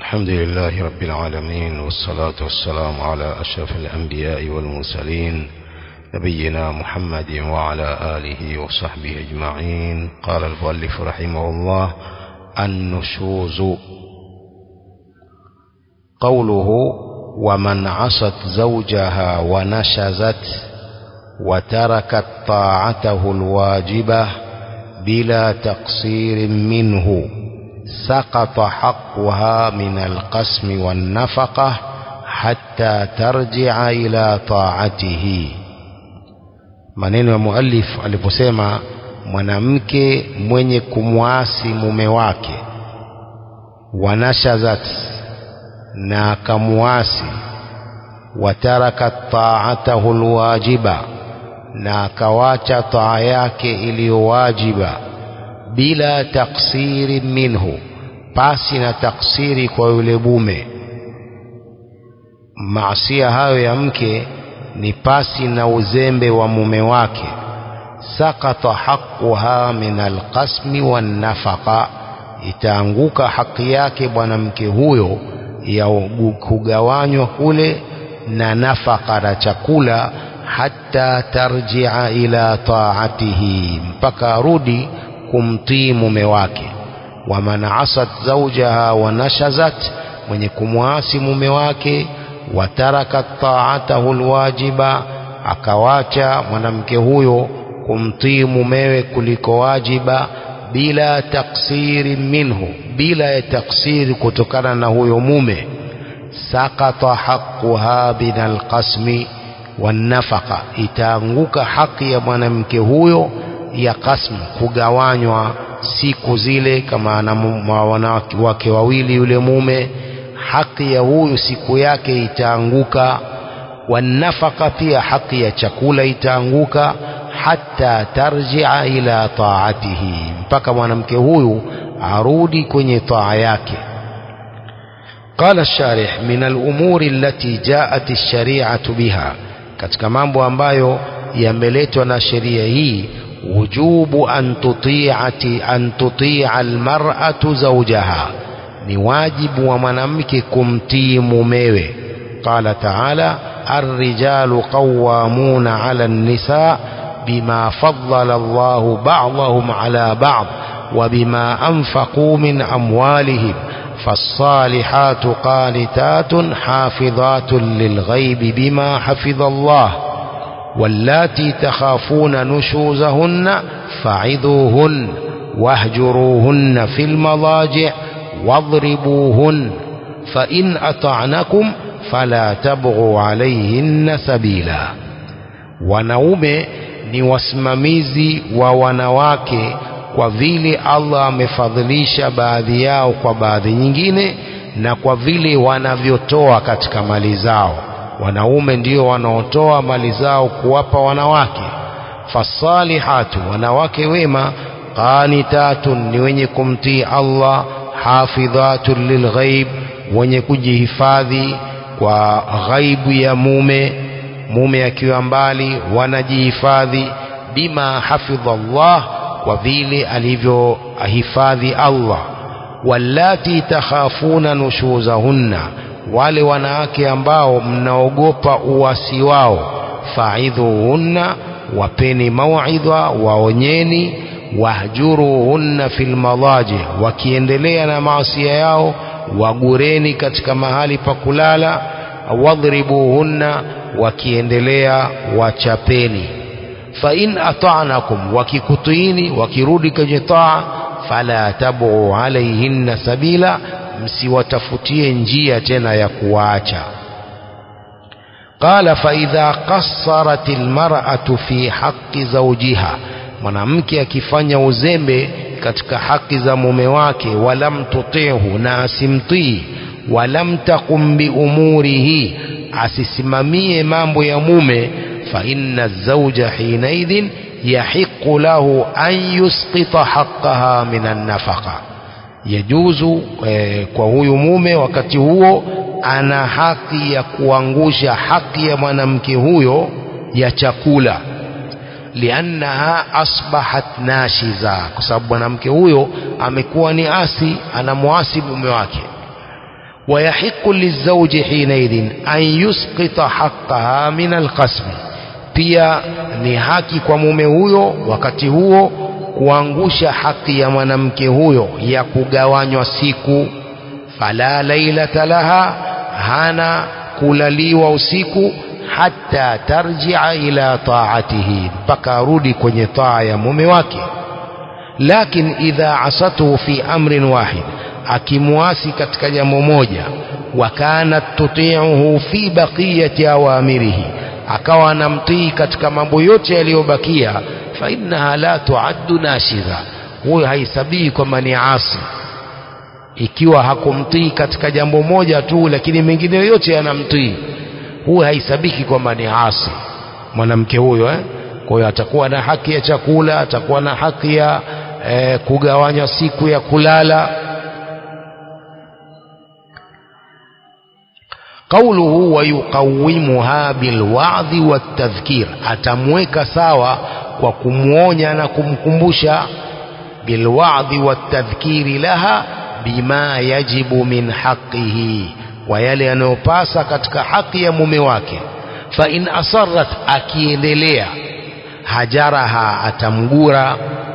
الحمد لله رب العالمين والصلاة والسلام على أشرف الأنبياء والمرسلين نبينا محمد وعلى آله وصحبه أجمعين قال المؤلف رحمه الله النشوز قوله ومن عصت زوجها ونشزت وتركت طاعته الواجبة بلا تقصير منه سقط حقها من القسم والنفقة حتى ترجع إلى طاعته maneno ya muallif aliposema mwanamke mwenye kumwasi mume wake wanashazat na akamuasi wataraka taatahu lwajiba na akawacha taa yake iliyowajiba bila taksiri minhu pasi na taksiri kwa yule mume maasia hayo ya mke ni pasi na uzembe wa mume wake sakata haquha min alqasmi wannafaqa itaanguka haki yake mwanamke huyo ya kugawanywa kule na nafaka na chakula hata tarjia ila taatihi mpaka arudi kumtii mume wake waman asat zaujaha wanashazat mwenye kumwasi mume wake watarakat taatahu lwajiba akawacha mwanamke huyo kumtii mumewe kuliko wajiba bila taksiri minhu bila ya taksiri kutokana na huyo mume sakata haquha min alqasmi wannafaqa itaanguka haki ya mwanamke huyo ya kasmu kugawanywa siku zile kama ana wanawake wawili yule mume haki ya huyu siku yake itaanguka wanafaka pia haki ya chakula itaanguka hata tarjia ila taatihi mpaka mwanamke huyu arudi kwenye taa yake قال الشارح من الأمور التي جاءت الشريعة بها katika mambo ambayo yameletwa na sheria hii wujubu an tuti'ati an tuti'a almar'atu zawjaha ni wajibu wa mwanamke kumtii mumewe qala ta'ala الرجال قوامون على النساء بما فضل الله بعضهم على بعض وبما أنفقوا من أموالهم فالصالحات قانتات حافظات للغيب بما حفظ الله واللاتي تخافون نشوزهن فعظوهن واهجروهن في المضاجع واضربوهن فإن أطعنكم فلا تبغوا عليهن سبيلا wanaume ni wasimamizi wa wanawake kwa vile Allah amefadhilisha baadhi yao kwa baadhi nyingine na kwa vile wanavyotoa katika mali zao wanaume ndio wanaotoa mali zao kuwapa wanawake fasalihatu wanawake wema qanitatun ni wenye kumtii Allah hafidhatun lilghaib wenye kujihifadhi kwa ghaibu ya mume mume akiwa mbali wanajihifadhi bima hafidha Allah kwa vile alivyohifadhi Allah wallati takhafuna nushuzahunna wale wanawake ambao mnaogopa uwasi wao faidhuhunna wapeni mauidha waonyeni wahjuruhunna fil madaji wakiendelea na maasia yao wagureni katika mahali pa kulala wadhribuhunna wakiendelea wachapeni fa in ata'nakum wakikutiini wakirudi kwenye taa fala tabu alaihinna sabila msiwatafutie njia tena ya kuwaacha qala fa idha qassarat almar'atu fi haqqi zawjiha mwanamke akifanya uzembe katika haki za mume wake walam tutihu na asimtii walam taqum bi umurihi asisimamie mambo ya mume fa inna zawja hinaidhin yahiqu lahu an yusqita haqqaha min an-nafaqa yajuzu eh, kwa huyu mume wakati huo ana haki ya kuangusha haki ya mwanamke huyo ya chakula liannaha asbahat nashiza kwa sababu mwanamke huyo amekuwa ni asi anamwasi mume wake ويحق للزوج حينئذ أن يسقط حقها من القسم pia ni haki kwa mume huyo wakati huo kuangusha haki ya mwanamke huyo ya kugawanywa siku fala lailata laha hana kulaliwa usiku hata tarjia ila taatihi mpaka arudi kwenye taa ya mume wake lakin idha asatuhu fi amrin wahid akimwasi katika jambo moja wa kanat tuti'uhu fi baqiyati awamirihi akawa anamtii katika mambo yote yaliyobakia fa innaha la tuaddu nashidha huyo haisabii kwamba ni asi ikiwa hakumtii katika jambo moja tu lakini mengine yote yanamtii huyo haisabiki kwamba ni asi mwanamke huyo eh? kwa hiyo atakuwa na haki ya chakula atakuwa na haki ya eh, kugawanywa siku ya kulala قوله ويقومها بالوعظ والتذكير atamweka sawa kwa kumwonya na kumkumbusha بالوعظ والتذكير لها بما يجب من حقه kwa yale yanayopasa katika haki ya mume wake fa in asarrat akiendelea hajaraha atamgura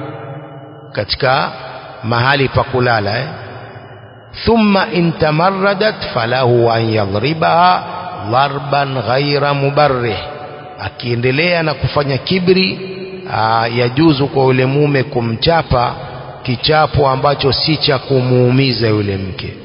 katika mahali pa kulala eh? thumma in tamarradat falahu an yadhribaha dharban ghaira mubarrih akiendelea na kufanya kibri aa, yajuzu kwa yule mume kumchapa kichapo ambacho si cha kumuumiza yule mke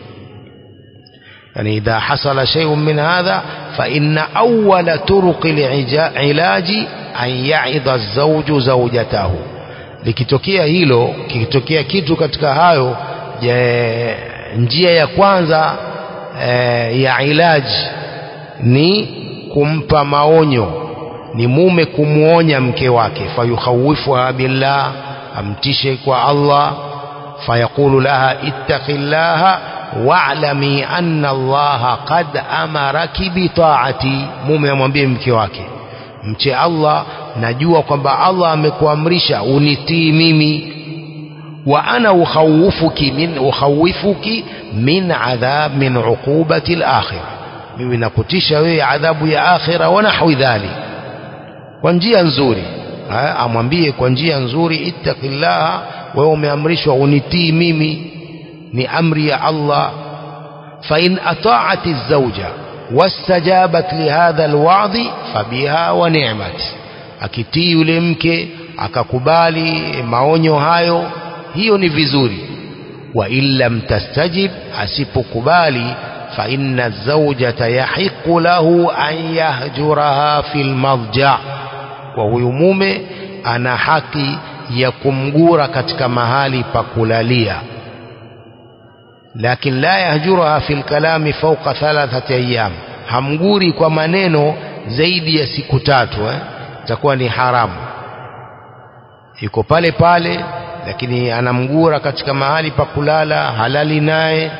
يعني إذا حصل شيء من هذا فإن أول طرق العلاج أن يعظ الزوج زوجته likitokea hilo kikitokea kitu katika hayo je, njia ya kwanza e, ya ilaji ni kumpa maonyo ni mume kumwonya mke wake fayukhawifuha billah amtishe kwa Allah fayaqulu laha ittaqillaha wa'lami anna Allah qad amaraki bi ta'ati mume amwambie mke wake mche Allah najua kwamba Allah amekuamrisha unitii mimi wa ana ukhawifuki min ukhawifuki min adhab min uqubati al-akhirah mimi nakutisha wewe adhabu ya akhira wa nahwi dhalik kwa njia nzuri amwambie kwa njia nzuri ittaqillaha wewe umeamrishwa unitii mimi ni amri ya Allah fa in ata'ati az-zawja wastajabat lihadha alwa'dhi fabiha wa ni'mat akitii yule mke akakubali maonyo hayo hiyo ni vizuri wa illam tastajib asipokubali fa inna zawjata yahiqu lahu an yahjuraha fil madja kwa huyu mume ana haki ya kumgura katika mahali pa kulalia lakin la yahjuruha fil kalami fawqa thalathati ayyam hamguri kwa maneno zaidi ya siku tatu eh itakuwa ni haramu yuko pale pale lakini anamgura katika mahali pa kulala halali naye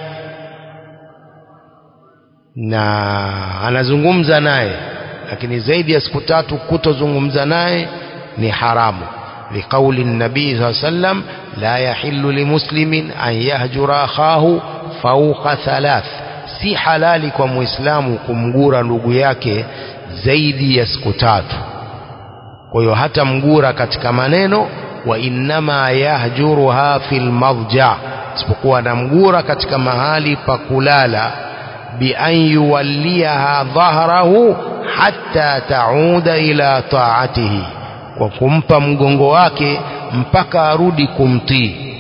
na anazungumza naye lakini zaidi ya siku tatu kutozungumza naye ni haramu لقول النبي صلى الله عليه وسلم لا يحل لمسلم أن يهجر أخاه فوق ثلاث si halali kwa muislamu kumgura ndugu yake zaidi ya siku tatu kwa hiyo hata mgura katika maneno wa innama yahjuruha fil madja isipokuwa anamgura katika mahali pa kulala bi an yuwalliha dhahrahu hatta tauda ila taatihi kwa kumpa mgongo wake mpaka arudi kumtii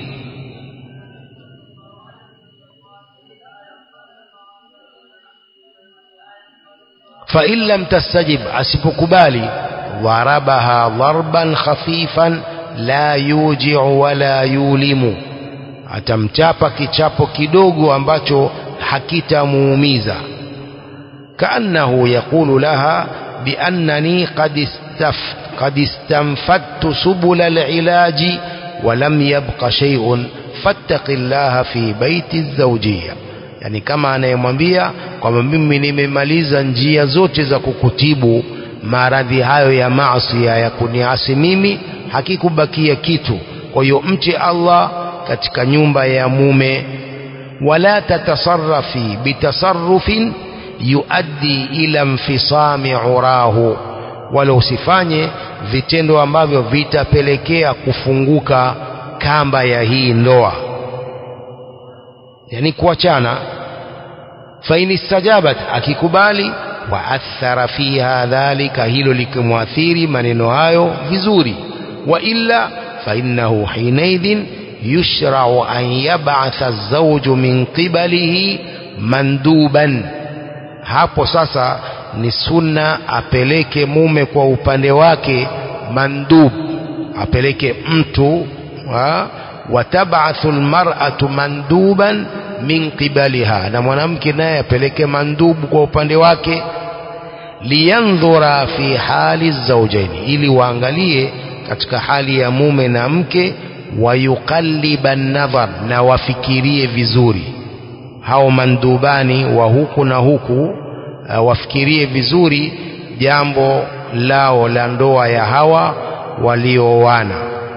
fa in lam tastajib asipokubali dharabaha dharban khafifan la yuji'u wala yulimu atamchapa kichapo kidogo ambacho hakitamuumiza kaannahu yaqulu laha biannani qad istaf قد استنفدت سبل العلاج ولم يبق شيء فاتق الله في بيت الزوجية yani kama anayemwambia kwamba mimi nimemaliza njia zote za kukutibu maradhi hayo ya maasi ya kuniasi mimi hakikubakia kitu kwa hiyo mche Allah katika nyumba ya mume wala tatasarrafi bitasarrufin yuaddi ila infisami urahu wala usifanye vitendo ambavyo vitapelekea kufunguka kamba ya hii ndoa yani kuachana fain istajabat akikubali waathara fiha dhalika hilo likimwathiri maneno hayo vizuri wa illa fainnahu hinaidhin yushrau an yab'atha zawju min qibalihi manduban hapo sasa ni sunna apeleke mume kwa upande wake mandub apeleke mtu watabathu lmar'atu manduban min qibaliha na mwanamke naye apeleke mandubu kwa upande wake liyandhura fi hali zaujaini ili waangalie katika hali ya mume na mke wayuqalliba nadhar na wafikirie vizuri hao mandubani wa huku na huku uh, wafikirie vizuri jambo lao la ndoa ya hawa walioana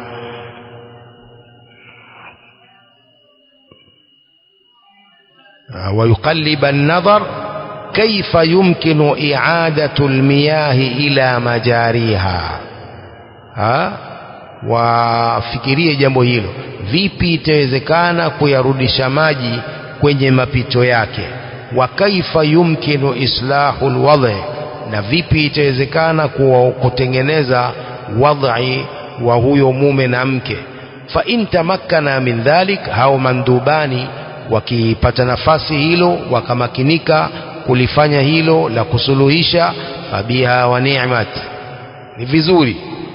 uh, wayuqalliba an-nadhar kaifa yumkinu i'adatu al-miyahi ila majariha ha? wafikirie jambo hilo vipi itawezekana kuyarudisha maji kwenye mapito yake wa kaifa yumkinu islahu alwadhi na vipi itawezekana kutengeneza wadhi wa huyo mume na mke fa in tamakkana min dhalik hao mandubani wakipata nafasi hilo wakamakinika kulifanya hilo la kusuluhisha fabiha wa ni'mat ni vizuri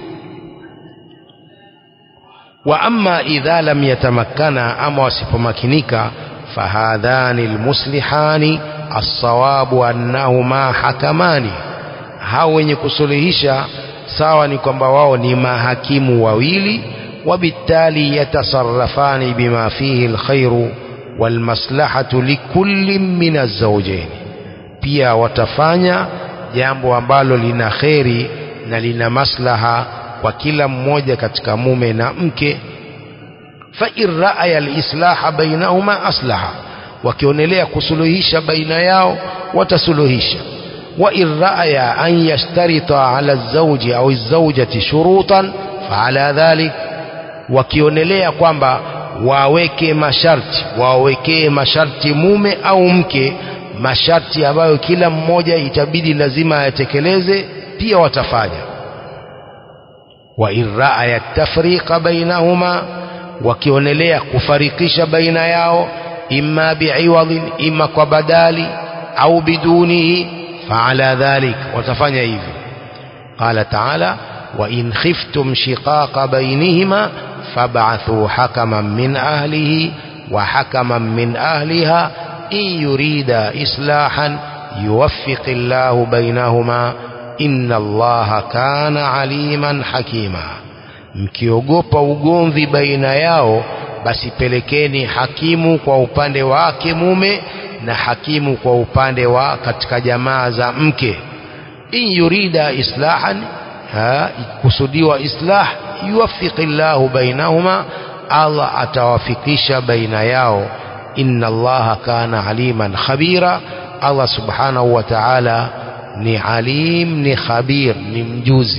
wa amma idha lam yatamakkana ama wasipomakinika fahadhani almuslihani assawabu annahuma hakamani hao wenye kusuluhisha sawa ni kwamba wao ni mahakimu wawili وبالتالي يتصرفان بما فيه الخير والمصلحة لكل من الزوجين pia watafanya jambo ambalo lina kheri na lina maslaha kwa kila mmoja katika mume na mke fa in ra'aya al-islaha bainahuma aslaha wakionelea kusuluhisha baina yao watasuluhisha wa in ra'aya an yashtarita ala az-zawji au az-zawjati shurutan fa ala dhalik wakionelea kwamba waweke masharti wawekee masharti mume au mke masharti ambayo kila mmoja itabidi lazima ayatekeleze pia watafanya wa in ra'aya tafriqa bainahuma wakionelea kufarikisha baina yao imma bi'iwadhin imma kwa badali au bidunihi fa'ala dhalik watafanya hivyo qala ta'ala wa in khiftum shiqaqa bainihima fab'athu hakaman min ahlihi wa hakaman min ahliha in yurida islahan yuwaffiq Allahu bainahuma inna Allaha kana aliman hakima mkiogopa ugomvi baina yao basi pelekeni hakimu kwa upande wake mume na hakimu kwa upande wa katika jamaa za mke in yurida islahan ha, kusudiwa islah yuwaffiqillahu bainahuma Allah atawafikisha baina yao inna Allaha kana aliman khabira Allah subhanahu wa ta'ala ni alim ni khabir ni mjuzi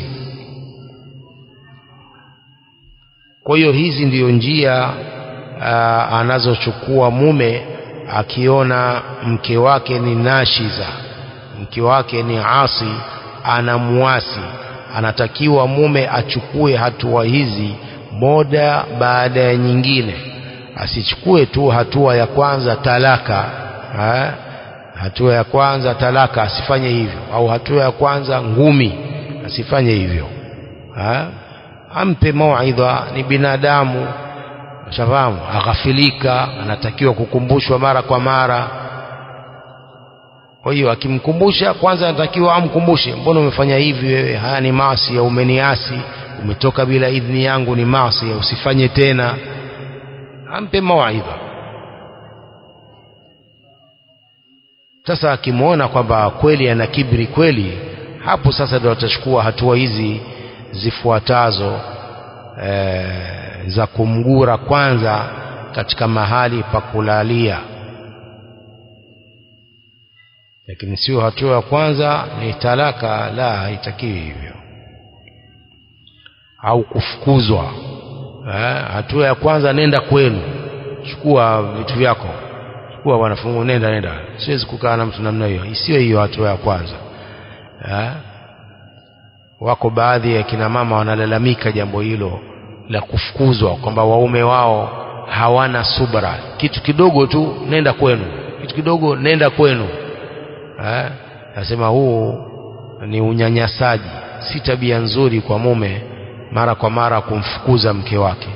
kwa hiyo hizi ndiyo njia aa, anazochukua mume akiona mke wake ni nashiza mke wake ni asi anamuasi anatakiwa mume achukue hatua hizi moja baada ya nyingine asichukue tu hatua ya kwanza talaka ha? hatua ya kwanza talaka asifanye hivyo au hatua ya kwanza ngumi asifanye hivyo ha? ampe mauidha ni binadamu shafahamu aghafilika anatakiwa kukumbushwa mara kwa mara kwa hiyo akimkumbusha kwanza anatakiwa amkumbushe mbona umefanya hivi wewe haya ni maasi ya umeniasi umetoka bila idhini yangu ni maasi ya usifanye tena ampe mawaidha sasa akimwona kwamba kweli ana kibri kweli hapo sasa ndio atachukua hatua hizi zifuatazo e, za kumgura kwanza katika mahali pa kulalia lakini sio hatua ya kwanza ni talaka la haitakiwi hivyo au kufukuzwa eh, hatua ya kwanza nenda kwenu chukua vitu vyako chukua wanafungu nenda nenda siwezi kukaa na mtu namna hiyo isiyo hiyo hatua ya kwanza eh, wako baadhi ya kina mama wanalalamika jambo hilo la kufukuzwa kwamba waume wao hawana subra kitu kidogo tu nenda kwenu kitu kidogo nenda kwenu eh, nasema huu ni unyanyasaji si tabia nzuri kwa mume mara kwa mara kumfukuza mke wake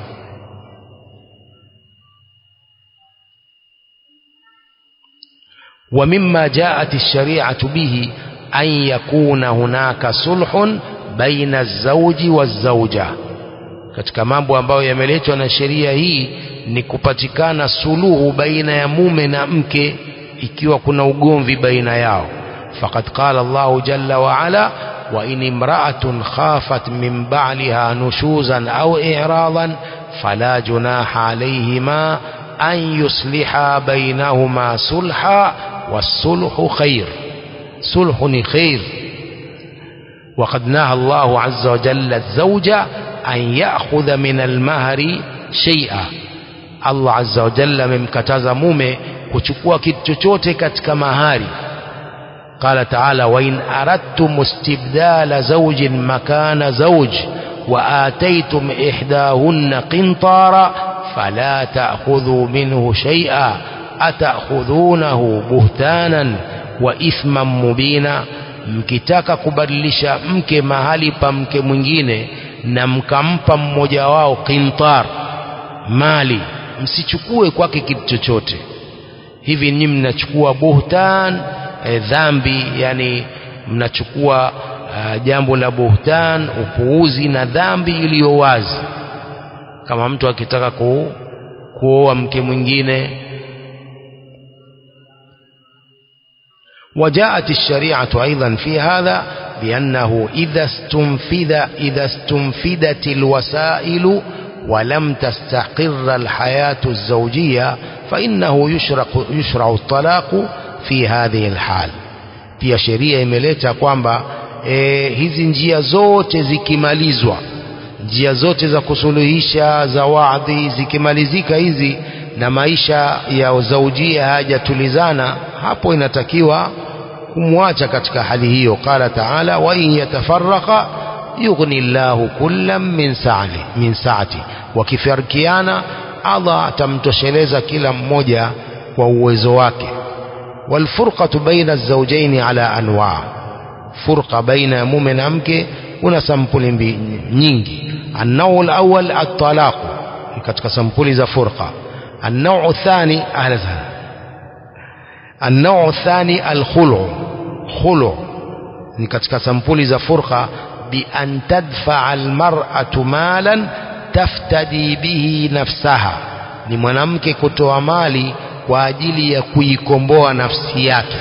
ومما جاءت الشريعة به أن يكون هناك صلح بين الزوج والزوجة katika mambo ambayo yameletwa na sheria hii ni kupatikana suluhu baina ya mume na mke ikiwa kuna ugomvi baina yao faqad qala Allahu jalla wa ala wa in imra'atun khafat min ba'liha nushuzan aw i'radan fala junaha alayhima an yusliha bainahuma sulha was-sulhu khair sulhu ni khair وقد نهى الله عز وجل الزوج أن يأخذ من المهر شيئا Allah azza wa jalla amemkataza mume kuchukua kitu chochote katika mahari qala taala wa in aradtum istibdala zawjin makana zawj wa ataytum ihdahunna qintara fala ta'khudhu minhu shay'a atakhudhunahu buhtanan wa ithman mubina mkitaka kubadilisha mke mahali pa mke mwingine na mkampa mmoja wao qintar mali msichukue kwake kitu chochote hivi ni mnachukua buhtan e, dhambi yani mnachukua uh, jambo la buhtan upuuzi na dhambi iliyo wazi kama mtu akitaka ku, kuoa mke mwingine وجاءت الشريعة أيضا في هذا بأنه إذا استنفذ إذا استنفذت الوسائل ولم تستقر الحياة الزوجية فإنه يشرع, يشرع الطلاق في هذه الحال pia sheria imeleta kwamba e, hizi njia zote zikimalizwa njia zote za kusuluhisha za wadhi zikimalizika hizi na maisha ya zaujia hayajatulizana hapo inatakiwa kumwacha katika hali hiyo qala taala wa in yatafarraqa yughni llahu kullam min saati min saati wakifarikiana Allah atamtosheleza kila mmoja kwa uwezo wake والفرقة بين الزوجين على أنواع فرقة بين mume na mke kuna sampuli nyingi النوع الأول الطلاق katika sampuli za furqa النوع الثاني أهلا وسهلا النوع الثاني الخلع خلع ni katika sampuli za furqa بأن تدفع المرأة مالا تفتدي به نفسها ni mwanamke kutoa mali kwa ajili ya kuikomboa nafsi yake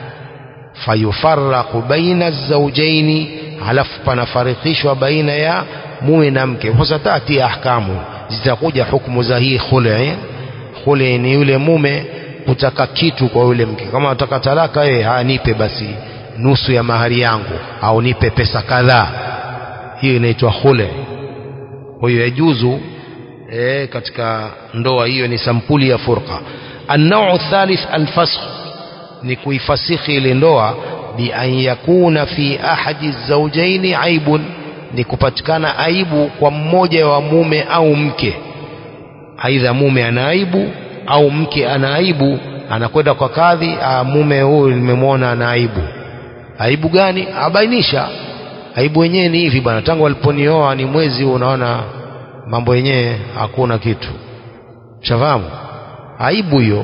fayufarraqu baina zawjaini halafu panafarikishwa baina ya mume na mke wasatati ahkamu zitakuja hukumu za hii khuli khuli ni yule mume kutaka kitu kwa yule mke kama nataka talaka yeye hanipe basi nusu ya mahari yangu au nipe pesa kadhaa hiyo inaitwa khule kwa hiyo yajuzu e, katika ndoa hiyo ni sampuli ya furqa النوع الثالث الفسخ ni kuifasikhi ile ndoa bi an yakuna fi ahadi zawjaini aibun ni kupatikana aibu kwa mmoja wa mume au mke aidha mume ana aibu au mke ana aibu anakwenda kwa kadhi mume huyu nimemwona ana aibu aibu gani abainisha aibu wenyewe ni hivi bwana tangu aliponioa ni mwezi huu unaona mambo yenyewe hakuna kitu shafahamu aibu hiyo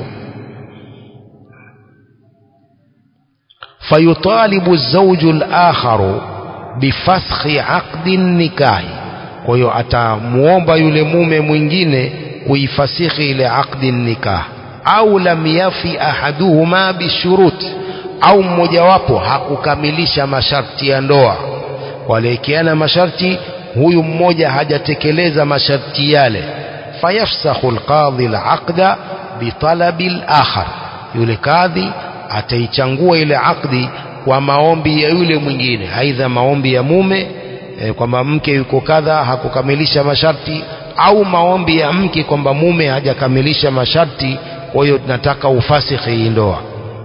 fayutalibu zawju al-akharu bifaskhi aqdi nikahi kwa hiyo atamuomba yule mume mwingine kuifasikhi ile aqdi nikah au lam yafi ahaduhuma bishurut au mmojawapo hakukamilisha masharti ya ndoa waliwekeana masharti huyu mmoja hajatekeleza masharti yale fayafsakhu alqadhi alaqda bitalabi alakhar yule kadhi ataichangua ile akdi kwa maombi ya yule mwingine aidha maombi ya mume e, kwamba mke yuko kadha hakukamilisha masharti au maombi ya mke kwamba mume hajakamilisha masharti kwa hiyo tunataka ufasikhi hii ndoa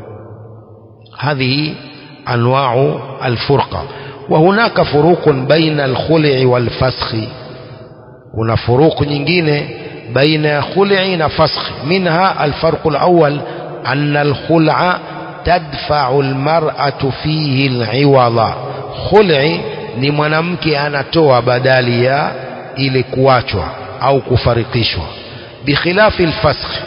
هذه أنواع الفرقة وهناك فروق بين الخلع والفسخ هنا فروق nyingine بين خلع وفسخ منها الفرق الأول أن الخلع تدفع المرأة فيه العوض خلع ni mwanamke anatoa badali ya ile kuachwa au kufarikishwa bikhilafi alfasakh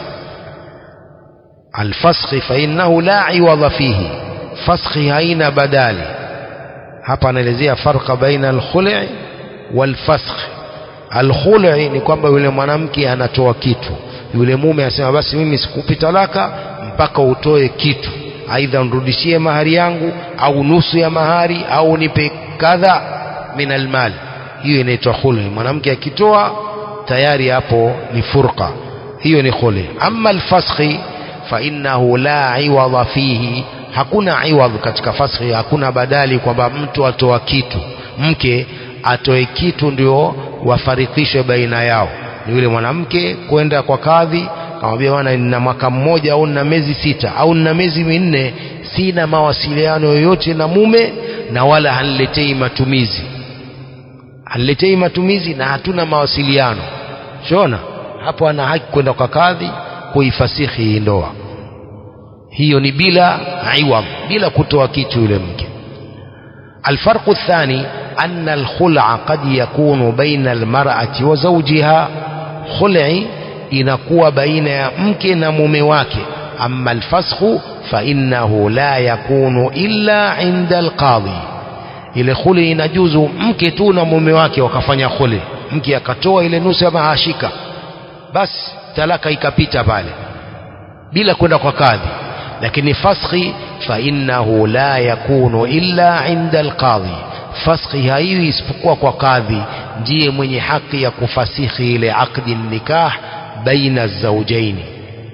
alfasakh fa innahu la iwadha fihi fasakhi haina badali hapa anaelezea farqa baina alkhul'i walfasakh alkhul'i ni kwamba yule mwanamke anatoa kitu yule mume anasema basi mimi sikupi talaka mpaka utoe kitu aidha unirudishie mahari yangu au nusu ya mahari au nipe kadha min almal hiyo inaitwa khul'i mwanamke akitoa tayari hapo ni furqa hiyo ni khul'i amma alfasakhi fa innahu la iwadha fihi hakuna iwadh katika faskhi hakuna badali kwamba mtu atoa kitu mke atoe kitu ndio wafarikishwe baina yao ni yule mwanamke kwenda kwa kadhi kamwambia bwana nina mwaka mmoja au nina miezi sita au nina miezi minne sina mawasiliano yoyote na mume na wala haniletei matumizi haniletei matumizi na hatuna mawasiliano shona hapo ana haki kwenda kwa kadhi kuifasihi hii ndoa hiyo ni bila iwam bila kutoa kitu yule mke الفرق الثاني أن الخلع قد يكون بين المرأة وزوجها خلع inakuwa baina ya mke na mume wake amma alfasakhu fa innahu la yakunu illa inda alqadhi ile khuli inajuzu mke tu na mume wake wakafanya khuli mke akatoa ile nusu ya mahashika basi talaka ikapita pale bila kwenda kwa kadhi lakini faskhi fa innahu la yakunu illa inda alqadhi faskhi haiwi isipokuwa kwa kadhi ndiye mwenye haki ya kufasihi ile aqdi nikah baina zawjaini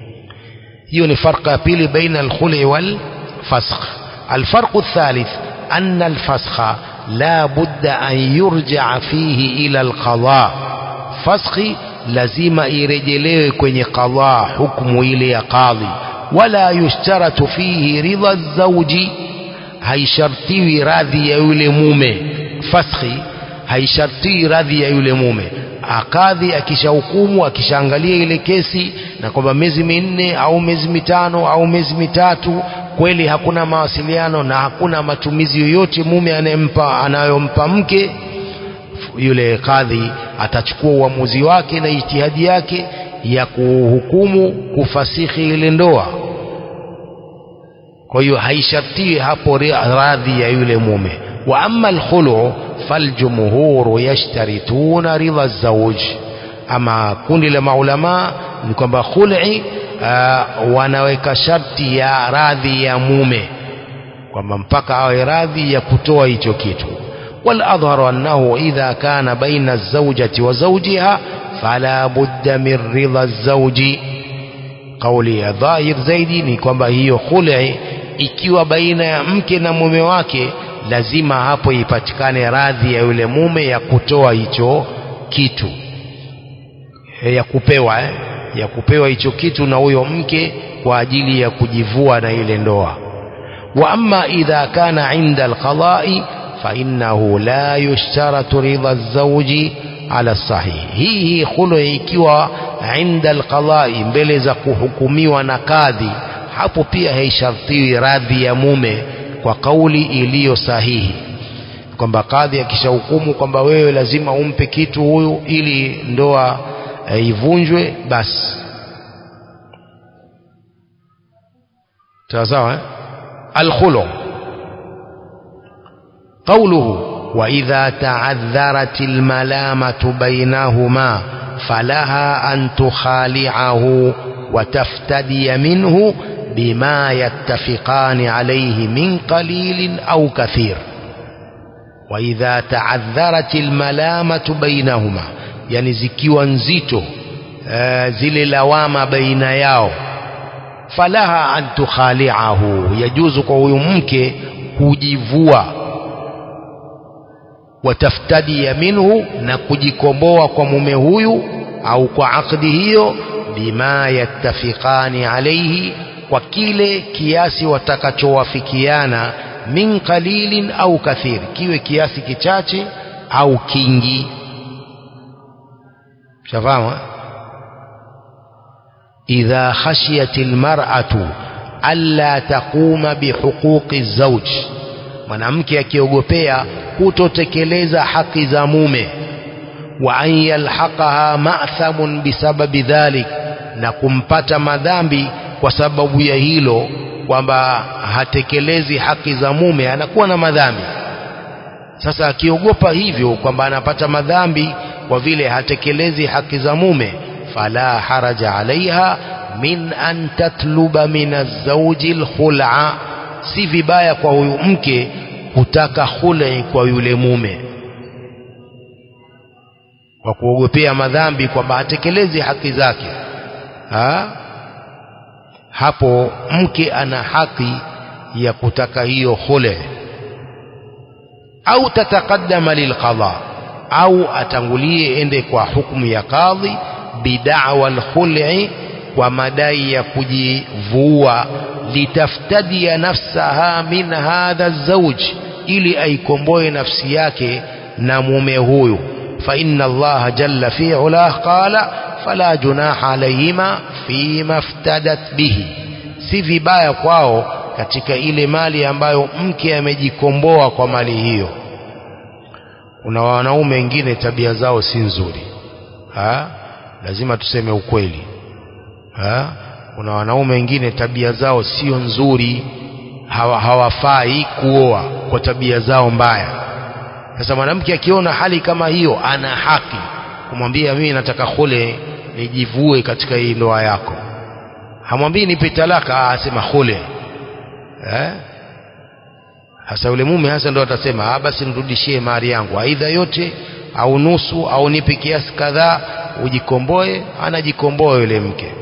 hiyo ni farqa ya pili baina alkhuli wal fasakh الفرق الثالث أن الفسخ لا بد أن يرجع فيه إلى القضاء فسخ لازم يرجليه كwenye قضاء حكم إلى قاضي ولا يشترط فيه رضا الزوج haishartiwi radhi ya yule mume faskhi haishartiwi radhi ya yule mume akadhi akishahukumu akishaangalia ile kesi na kwamba miezi minne au miezi mitano au miezi mitatu kweli hakuna mawasiliano na hakuna matumizi yoyote mume anayempa anayompa mke yule kadhi atachukua uamuzi wake na ijtihadi yake ya kuhukumu kufasihi ile ndoa kwa hiyo haishartiwi hapo radhi ya yule mume wa amma alkhulu faljumhuru yashtarituna ridha zawj ama kundi la maulama ni kwamba khul'i uh, wanaweka sharti ya radhi ya mume kwamba mpaka awe radhi ya kutoa hicho kitu والأظهر أنه إذا كان بين الزوجة وزوجها فلا بد من رضا الزوج قولي ظاهر zaidi ni kwamba hiyo khul'i ikiwa baina ya mke na mume wake lazima hapo ipatikane radhi ya yule mume ya kutoa hicho kitu e, ya kupewa eh? ya kupewa hicho kitu na huyo mke kwa ajili ya kujivua na ile ndoa wa amma idha kana inda alqada'i fa innahu la yushtaratu ridha az-zawji ala sahih hii hii khulu ikiwa inda alqada'i mbele za kuhukumiwa na kadhi hapo pia haishartiwi radhi ya mume kwa kauli iliyo sahihi kwamba kadhi akishahukumu kwamba wewe lazima umpe kitu huyu ili ndoa e, ivunjwe basi sawa eh? alkhulu قوله وإذا تعذرت الملامة بينهما فلها أن تخالعه وتفتدي منه بما يتفقان عليه من قليل أو كثير وإذا تعذرت الملامة بينهما يعني zikiwa nzito zile lawama baina yao falaha an tukhali'ahu yajuzu kwa huyu mke kujivua wataftadia minhu na kujikomboa kwa mume huyu au kwa akdi hiyo bima yattafiqani alayhi kwa kile kiasi watakachowafikiana min qalilin au kathir kiwe kiasi kichache au kingi shafahamu idha khashiyat almar'atu alla taquma bihuquqi zawj mwanamke akiogopea kutotekeleza haki za mume wa an yalhaqaha ma'thamun bisababi dhalik na kumpata madhambi kwa sababu ya hilo kwamba hatekelezi haki za mume anakuwa na madhambi sasa akiogopa hivyo kwamba anapata madhambi kwa vile hatekelezi haki za mume fala haraja alaiha min an tatluba min azauji lkhul'a si vibaya kwa huyu mke kutaka khul'i kwa yule mume kwa kuogopea madhambi kwamba hatekelezi haki zake ha? hapo mke ana haki ya kutaka hiyo khule au tataqaddama lilqada au atangulie ende kwa hukumu ya kadhi bid'awa alkhul'i kwa madai ya kujivua litaftadia nafsaha min hadha zawj ili aikomboe nafsi yake na mume huyu fa inna allaha jalla fi ulah qala fala junaha alayhima fima iftadat bihi si vibaya kwao katika ile mali ambayo mke amejikomboa kwa mali hiyo kuna wanaume wengine tabia zao si nzuri ha? lazima tuseme ukweli ha? kuna wanaume wengine tabia zao sio nzuri hawa, hawafai kuoa kwa tabia zao mbaya sasa mwanamke akiona hali kama hiyo ana haki kumwambia mimi nataka khule nijivue katika hii ndoa yako hamwambii nipe talaka asema khule eh hasa yule mume hasa ndo atasema ah basi nirudishie mali yangu aidha yote au nusu au nipe kiasi kadhaa ujikomboe anajikomboa yule mke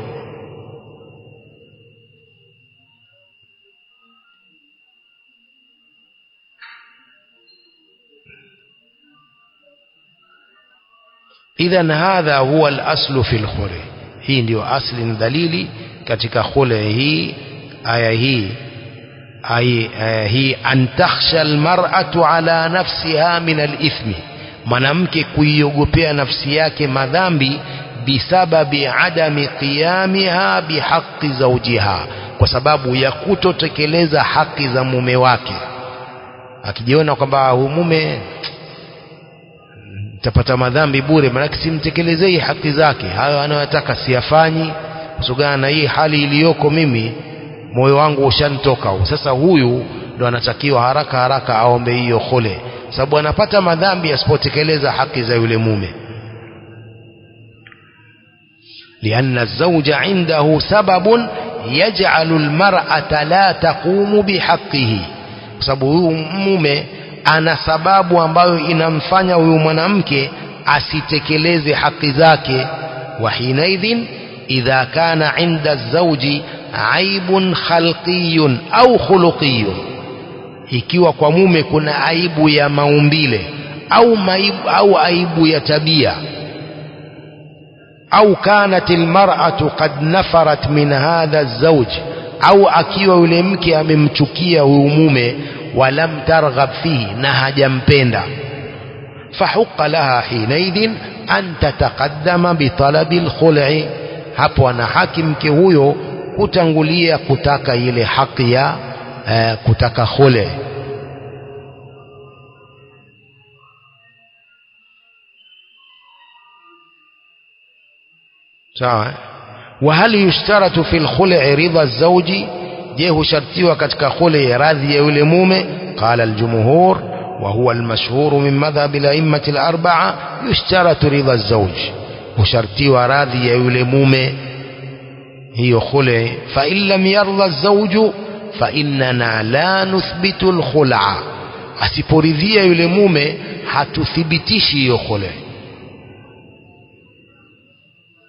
idhan hadha huwa al-aslu fi al-khulu hii ndio asli na dalili katika khulu hii aya hii aya hii an takhsha al-mar'atu ala nafsiha min al-ithmi mwanamke kuiogopea nafsi yake madhambi bisababi adami qiyamiha bihaqqi zawjiha kwa sababu ya kutotekeleza haki za mume wake akijiona kwamba huyu mume tapata madhambi bure maanake simtekelezei haki zake hayo anayotaka siyafanyi kusogana na hii hali iliyoko mimi moyo wangu ushanitoka huu sasa huyu ndo anatakiwa haraka haraka aombe hiyo khule sababu anapata madhambi asipotekeleza haki za yule mume لأن الزوج عنده سبب يجعل المرأة لا تقوم بحقه sababu huyu mume ana sababu ambayo inamfanya huyu mwanamke asitekeleze haki zake wa hinaidhin idha kana inda zawji aibun khalqiyun au khuluqiyun ikiwa kwa mume kuna aibu ya maumbile au maibu, au aibu ya tabia au kanat almar'atu qad nafarat min hadha alzawj au akiwa yule mke amemchukia huyu mume walam targhab fihi na hajampenda fahuqa laha hinaidhin an tataqaddama bitalabi alkhul'i hapo ana haki mke huyo kutangulia kutaka ile haki ya eh, kutaka khule sawa وهل يشترط في الخلع رضا الزوج je hushartiwa katika khule radhi ya yule mume qala aljumhur wa huwa almashhur min madhhab al-a'imma al-arba'a yushtaratu ridha az-zawj hushartiwa radhi ya yule mume hiyo khule fa in lam yarda az-zawj fa innana la nuthbitu al-khul'a asiporidhia yule mume hatuthibitishi hiyo khule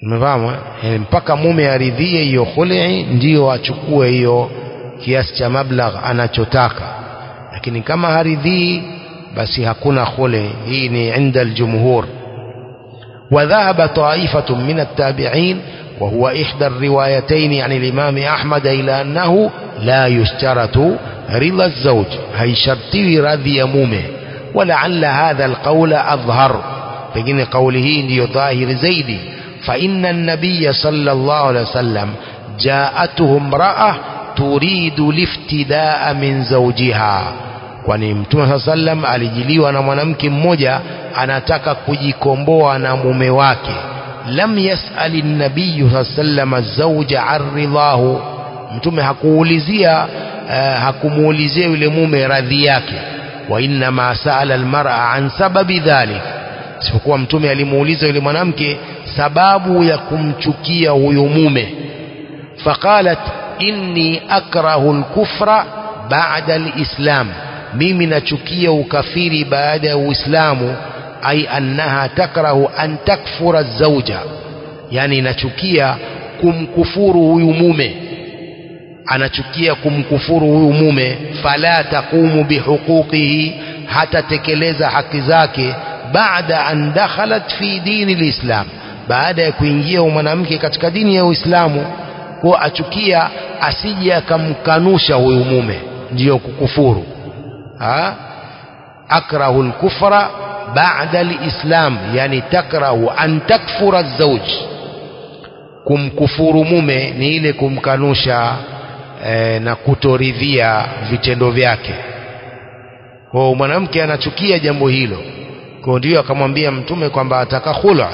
umefahamu e, mpaka mume aridhie hiyo khul'i ndiyo achukue hiyo kiasi cha mablagh anachotaka lakini kama haridhii basi hakuna khul'i hii ni inda aljumhur وذهب طائفة من التابعين وهو إحدى الروايتين عن الإمام أحمد إلى أنه لا يشترط رضا الزوج هي شرطي رضي مومه ولعل هذا القول أظهر بجن قوله ndio ظاهر زيدي فإن النبي صلى الله عليه وسلم جاءته امرأة تريد الافتداء من زوجها kwani mtume saa sallam alijiliwa na mwanamke mmoja anataka kujikomboa na mume wake lam yasali nabiyu saa sallama zauja an ridhahu mtume hakuulizia uh, hakumuulizia yule mume radhi yake wa innama saala almar'a an sababi dhalik isipokuwa mtume alimuuliza yule mwanamke sababu ya kumchukia huyo mume faqalat inni akrahu alkufra ba'da alislam mimi nachukia ukafiri baada ya uislamu ai annaha takrahu an takfura zauja yani inachukia kumkufuru huyu mume anachukia kumkufuru huyu mume fala taqumu bihuquqihi hatatekeleza haki zake baada an dakhalat fi dini lislam baada ya kuingia mwanamke katika dini ya uislamu kwa achukia asije akamkanusha huyu mume ndiyo kukufuru ha akrahu alkufra ba'da alislam yani takrahu an takfura azwaj kumkufuru mume ni ile kumkanusha e, na kutoridhia vitendo vyake kwa mwanamke anachukia jambo hilo kwa ndio akamwambia mtume kwamba ataka khula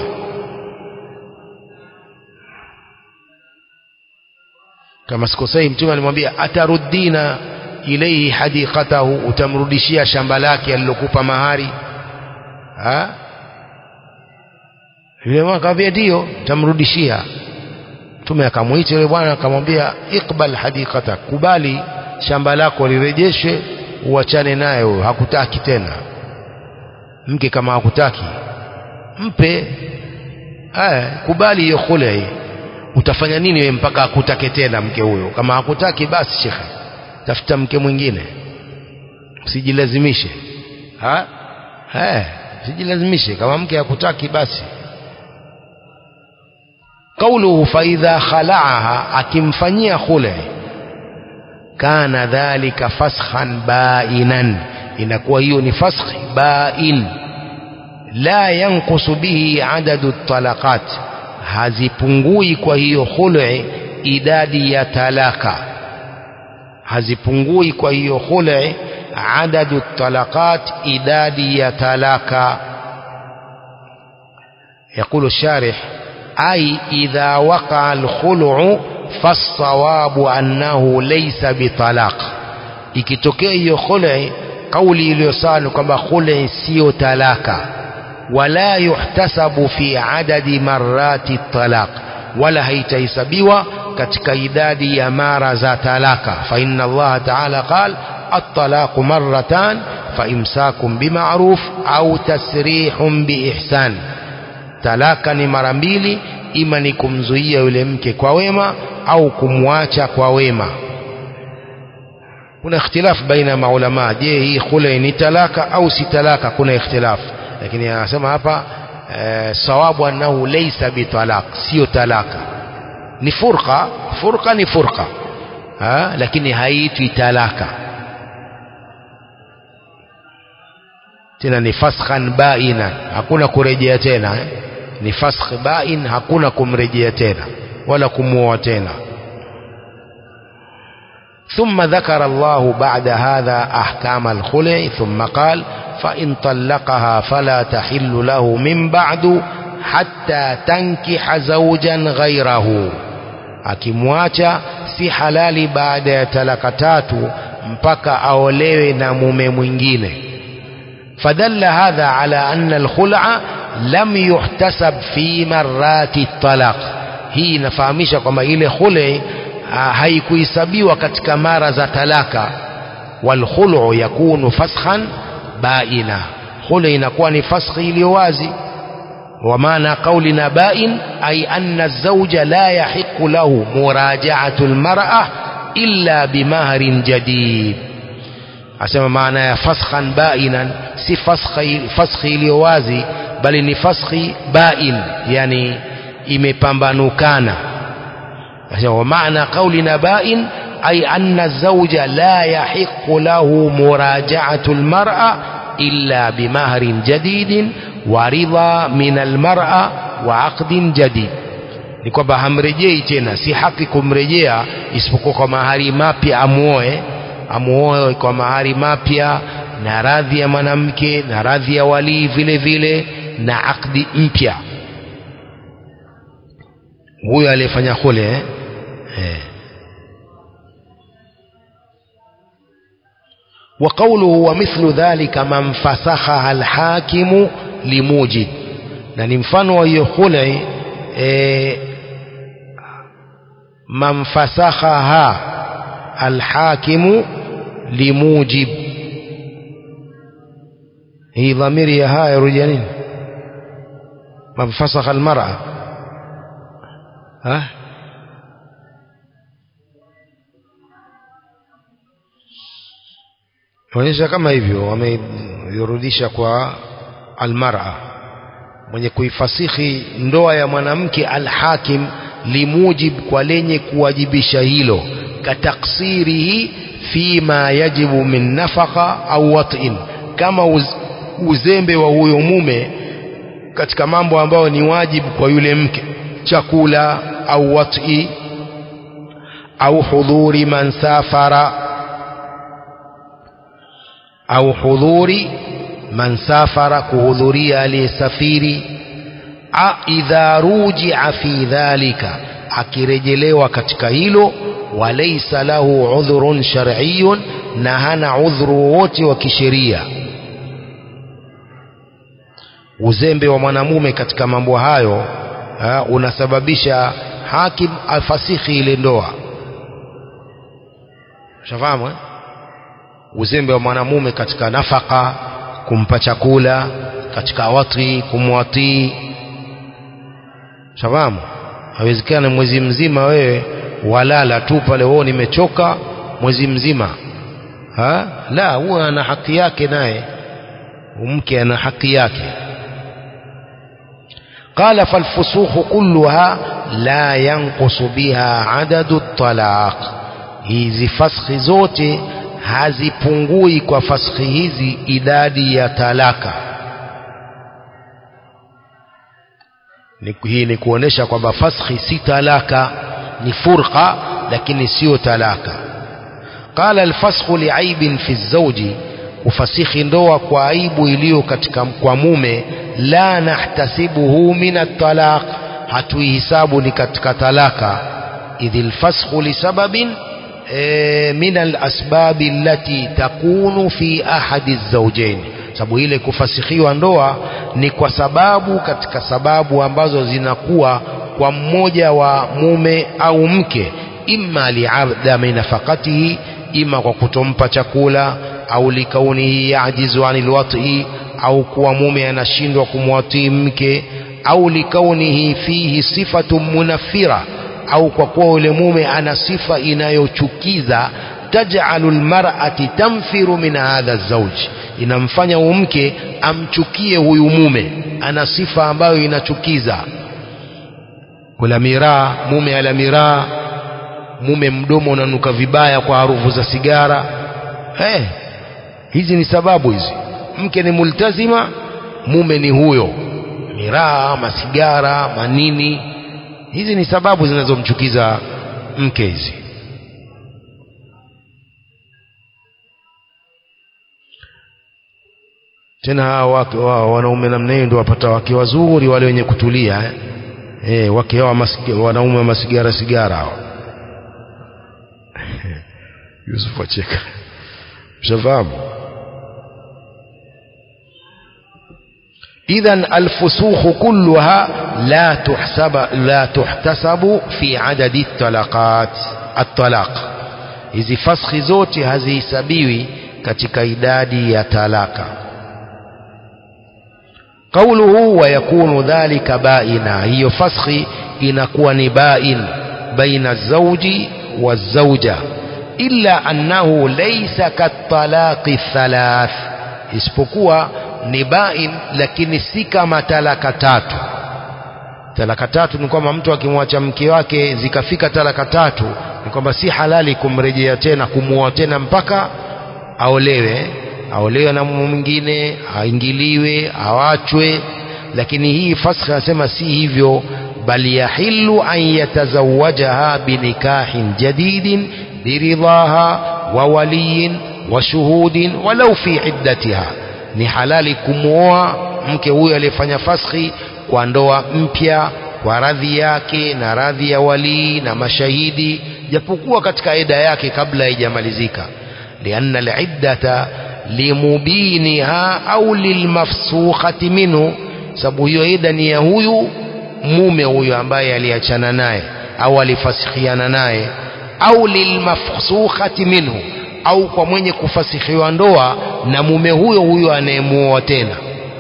kama sikosei mtume alimwambia ataruddina ilaihi hadiqatahu utamrudishia shamba lake alilokupa mahari ha yule mwana akamwambia ndio utamrudishia mtume akamwita yule bwana akamwambia iqbal hadiqata kubali shamba lako lirejeshwe uachane naye huyo hakutaki tena mke kama hakutaki mpe aya kubali hiyo khule hii utafanya nini wewe mpaka akutake tena mke huyo kama hakutaki basi shekhe tafuta mke mwingine usijilazimishe ha eh usijilazimishe kama mke hakutaki basi قوله فإذا خلعها akimfanyia khule kana dhalika fasakhan bainan inakuwa hiyo ni fasakh bain la yanqusu bihi adadu talaqat hazipungui kwa hiyo khul'i idadi ya talaka hazipungui kwa hiyo khul'i adadu talaqat idadi ya talaka يقول الشارح أي إذا وقع الخلع فالصواب أنه ليس بطلاق ikitokea hiyo khul'i kauli iliyosana kwamba khul'i sio talaka wala yuhtasabu fi adadi marati talaq wala haitahesabiwa katika idadi ya mara za talaka fa inna Allah ta'ala qala at-talaq marratan fa imsakum bima'ruf au tasrihun biihsan talaka ni mara mbili ima ni kumzuia yule mke kwa wema au kumwacha kwa wema kuna ikhtilaf baina maulama je hii khule ni talaka au si talaka kuna ikhtilaf lakini anasema hapa e, sawabu annahu laysa bitalaq sio talaka ni furqa furqa ni furqa ha? lakini haitwi talaka tena ni fasakhan baina hakuna kurejea tena eh? ni fasakh bain hakuna kumrejea tena wala kumuoa tena ثم ذكر الله بعد هذا أحكام الخلع ثم قال فإن طلقها فلا تحل له من بعد حتى تنكح زوجا غيره akimwacha si halali baada ya talaka tatu mpaka aolewe na mume mwingine fadalla hadha ala anna alkhul'a lam yuhtasab fi marati talaq hii inafahamisha kwamba ile khule haikuhesabiwa katika mara za talaka walkhulu yakunu fasakhan baina khule inakuwa ni faskhi iliyo wazi ومعنى قولنا بائن أي أن الزوج لا يحق له مراجعة المرأة إلا بمهر جديد asema maana ya fasakhan bainan si faskhi faskhi iliyo wazi bali ni faskhi bain yani imepambanukana asema wa maana qaulina bain ay anna zawja la yahiqu lahu muraja'atu almar'a illa bimahrin jadidin wa ridha min almar'a wa aqdin jadid ni kwamba hamrejei tena si haki kumrejea isipokuwa kwa mahari mapya amuoe amuoe kwa mahari mapya na radhi ya mwanamke na radhi ya walii vile vile na akdi mpya huyo aliyefanya khule eh? Eh. وقوله ومثل ذلك من فسخها الحاكم لموجب na ni mfano wa hiyo khule e, man fasakhaha alhakimu limujib hii dhamiri ya haya yarudia nini man fasakha almar'a ha onyesha kama hivyo wameirudisha kwa almar'a mwenye kuifasihi ndoa ya mwanamke alhakim limujib kwa lenye kuwajibisha hilo kataksirihi fima yajibu min nafaka au wat'in kama uz, uzembe wa huyo mume katika mambo ambayo ni wajibu kwa yule mke chakula au wat'i au hudhuri man safara au hudhuri man safara kuhudhuria aliyesafiri idha rujia fi dhalika akirejelewa katika hilo walaysa lahu udhrun shar'iyyun na hana udhuru wote wa kisheria uzembe wa mwanamume katika mambo hayo ha, unasababisha hakim afasihi ile ndoa shafahamu eh? uzembe wa mwanamume katika nafaka kumpa chakula katika wati kumwatii shafahamu hawezekana mwezi mzima wewe walala tu pale wao nimechoka mwezi mzima ha? la huwa ana haki yake naye mke ana haki yake قال فالفسوق كلها لا ينقص بها عدد الطلاق hizi faskhi zote hazipungui kwa faskhi hizi idadi ya talaka hii ni kuonesha kwamba faskhi si talaka ni furqa lakini sio talaka qala alfasxu liaibin fi zawji kufasikhi ndoa kwa aibu iliyo katika kwa mume la nahtasibuhu min at-talaq hatuihisabu ni katika talaka idhi alfasxu lisababin e, min alasbab allati takunu fi ahadi az-zawjayn sababu ile kufasikhiwa ndoa ni kwa sababu katika sababu ambazo zinakuwa kwa mmoja wa mume au mke imma liadami nafaqatihi ima kwa kutompa chakula au likaunihi yajizu anil wat'i au kuwa mume anashindwa kumwatii mke au likaunihi fihi sifatu munafira au kwa kuwa yule mume ana sifa inayochukiza taj'alu almar'ati tanfiru min hadha zawj inamfanya mke amchukie huyu mume ana sifa ambayo inachukiza kula miraa mume ala miraa mume mdomo unanuka vibaya kwa harufu za sigara hey, hizi ni sababu hizi mke ni multazima mume ni huyo miraa masigara manini hizi ni sababu zinazomchukiza mke hizi tena hawa wake wao wanaume namna hiyo ndio wapata wake wazuri wale wenye kutulia eh, eh wake hawa wanaume wa masigara sigara hao Yusuf acheka mshafahamu إذا الفسوق كلها لا تحسب لا تحتسب في عدد الطلقات الطلاق hizi faskhi zote hazihesabiwi katika idadi ya talaka qauluhu wa yakunu dhalika baina hiyo faskhi inakuwa ni bain baina zauji wa zauja illa annahu laysa katalaqi thalath isipokuwa ni bain lakini si kama talaka tatu talaka tatu ni kwamba mtu akimwacha mke wake zikafika talaka tatu ni kwamba si halali kumrejea tena kumuoa tena mpaka aolewe aolewe na mume mwingine aingiliwe awachwe lakini hii fasakh anasema si hivyo bal yahillu an yatazawajaha binikahin jadidin biridhaha wa waliyin wa shuhudin walau fi iddatiha ni halali kumuoa mke huyo aliyefanya faskhi kwa ndoa mpya kwa radhi yake na radhi ya walii na mashahidi japokuwa katika eda yake kabla haijamalizika lianna aliddata limubiniha au lilmafsukhati minhu sababu hiyo eda ni ya huyu mume huyo ambaye aliachana naye au alifasikhiana naye au lilmafsukhati minhu au kwa mwenye kufasikhiwa ndoa na mume huyo huyo anayemuoa tena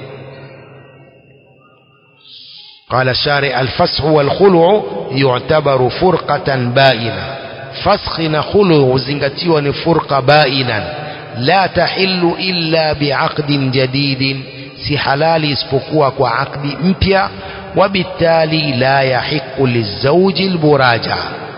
قال الشارع الفسخ والخلع يعتبر فرقة بائنة فسخ نخلع زنغتيوا فرقة بائنا لا تحل إلا بعقد جديد si halali isipokuwa kwa akdi mpya wabitali la yahiqu lizauji lmuraja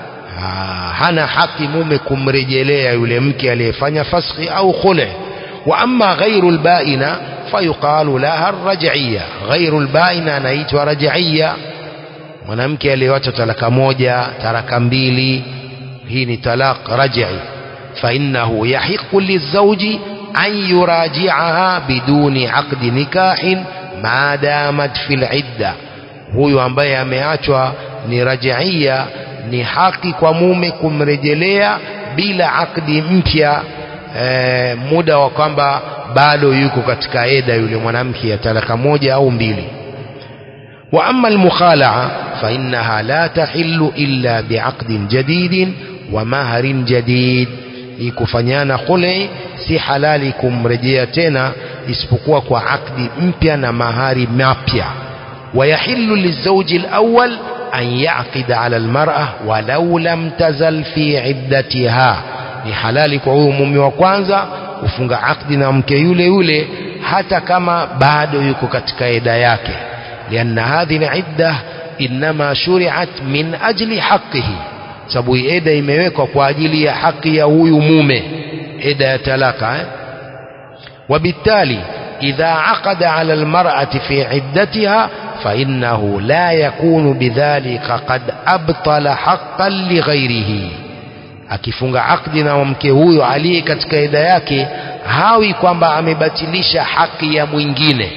hana haki mume kumrejelea yule mke aliyefanya faskhi au khule wa amma ghairu lbaina fayuqalu laha rajaiya ghairu lbaina anaitwa rajaiya mwanamke aliyewacha talaka moja talaka mbili hii ni talaq rajai fainnahu yahiqu lizauji an yurajiaha biduni aqdi nikahin ma damat fi lidda huyu ambaye ameachwa ni rajaiya ni haki kwa mume kumrejelea bila akdi mpya e, muda wa kwamba bado yuko katika eda yule mwanamke ya talaka moja au mbili wa amma almukhalaa fa innaha la tahillu illa biaqdin jadidin wa maharin jadid hii kufanyana khuli si halali kumrejea tena isipokuwa kwa akdi mpya na mahari mapya ويحل للزوج الأول أن يعقد على المرأة ولو لم تزل في عدتها ni halali kwa huyu mume wa kwanza kufunga akdi na mke yule yule hata kama bado yuko katika eda yake lianna hadhihi idda inma shuriat min ajli haqqihi sababu eda imewekwa kwa ajili ya haki ya huyu mume eda ya talaka eh? وبالتالي إذا عقد على المرأة في عدتها فإنه لا يكون بذلك قد أبطل حقا لغيره akifunga akdi na mke huyo aliye katika ida yake hawi kwamba amebatilisha haki ya mwingine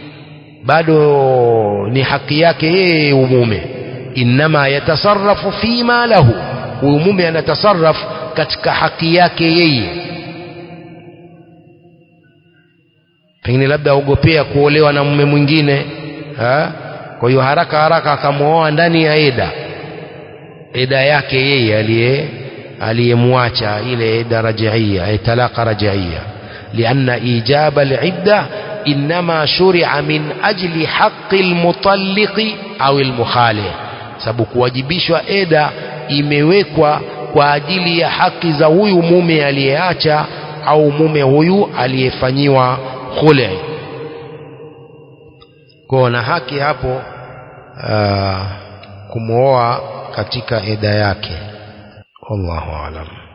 bado ni haki yake yeye umume innama yatasarrafu fima lahu huyu mume anatasarrafu katika haki yake yeye pengine labda aogopea kuolewa na mume mwingine ha? kwa hiyo haraka haraka akamwoa ndani ya eda eda yake yeye aliye aliyemwacha ile eda rajaia talaka rajaia lianna ijaba alidda inma shuria min ajli haqi almutalliqi au almukhalih sababu kuwajibishwa eda imewekwa kwa ajili ya haki za huyu mume aliyeacha au mume huyu aliyefanyiwa khule kwa na haki hapo uh, kumwoa katika eda yake wallahu alam